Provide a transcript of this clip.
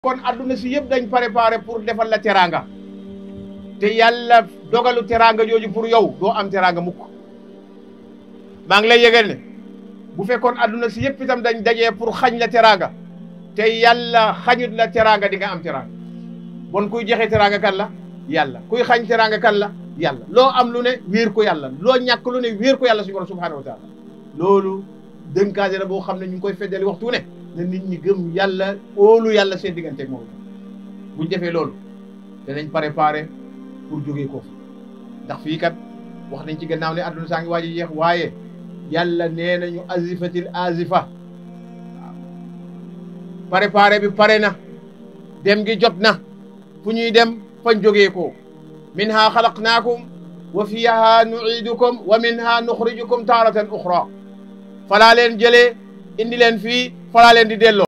kon adduna si yëpp dañ préparé pour defal la teraanga te yàlla dogalu teraanga jooju pour yow doo am teraanga mukk maa ngi lay yëgal ne bu fekkoon adduna si yëpp itam dañ dajee pour xañ la teraanga te yàlla xañut la teraanga di nga am teraanga bon kuy joxe teraanga kan la yàlla kuy xañ teraanga kan la yàlla loo am lu ne wéer ko yàlla loo ñàkk lu ne wéer ko yàlla suñu borom subhanahu wa taala loolu dënkaase la boo xam ne ñu ngi koy feddali waxtu ne na nit ñi gëm yàlla óolu yàlla seen diggante moom buñ defee loolu danañ préparé pour jógee ko fi ndax fii kat wax nañ ci gannaaw ne adduna saa ngi waaj a jeex waaye yàlla nee nañu azifatil azifa waaw préparé bi pare na dem gi jot na fu ñuy dem fañ jógee ko minha xalaqnaakum wa fiha nuidukum wa minha nuxrijukum taaratan uxra falaa leen jëlee indi leen fii falaa leen di delloo